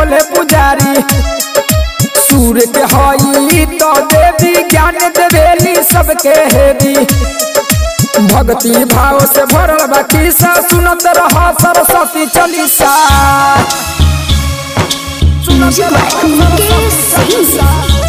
बोले पुजारी सूर्य के हई तो देवी ज्ञान देवेली सबके हेरी भक्ति भाव से भरल बाकी सा सुनत रह सरस्वती चालीसा सुनत रह सरस्वती चालीसा।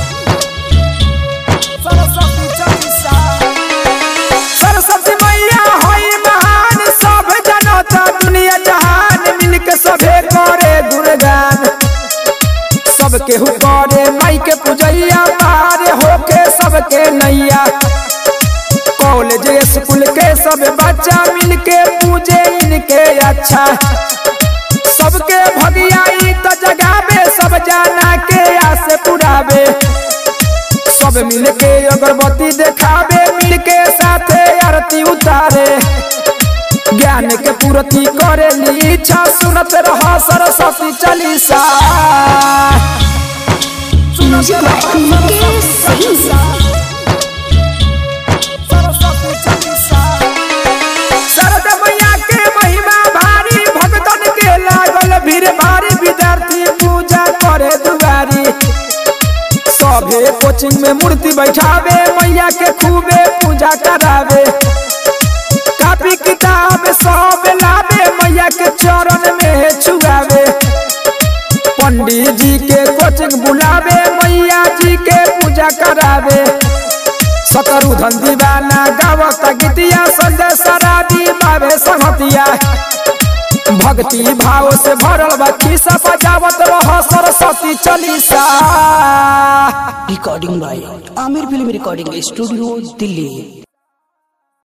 सरस्वती चालीसा। सरस्वती मैया हई महान सब जनता दुनिया जहान मिलके सभे करे गुणगान सबके हु करे माई के पूजैया पार होके सबके नैया कॉलेज स्कूल के सब बच्चा मिलके पूजे इनके अच्छा सबके भगियाई तो जगावे सब जाना के आस पुरावे सब मिलके अगरबत्ती देखावे मिलके साथे आरती उतारे ज्ञान के पूर्ति करे ली इच्छा सुनत रह सरस्वती चालीसा सुनत रह सरस्वती चालीसा। सरस्वती चालीसा। शरद मैया के महिमा भारी भक्तन के लागल भीड़ भारी विद्यार्थी पूजा करे दुआरी सभे कोचिंग में मूर्ति बैठावे मैया के खूबे पूजा करावे कापी किताब सब लावे मैया के चरण में छुआवे पंडित जी के कोचिंग बुलावे मैया जी के पूजा करावे सतरुधन दीवाना गावत गीतिया संजय सराबी बाबे संगतिया भक्ति भाव से भरल बा खिस्सा बजावत रह Saraswati Chalisa recording by Aamir film recording studio Delhi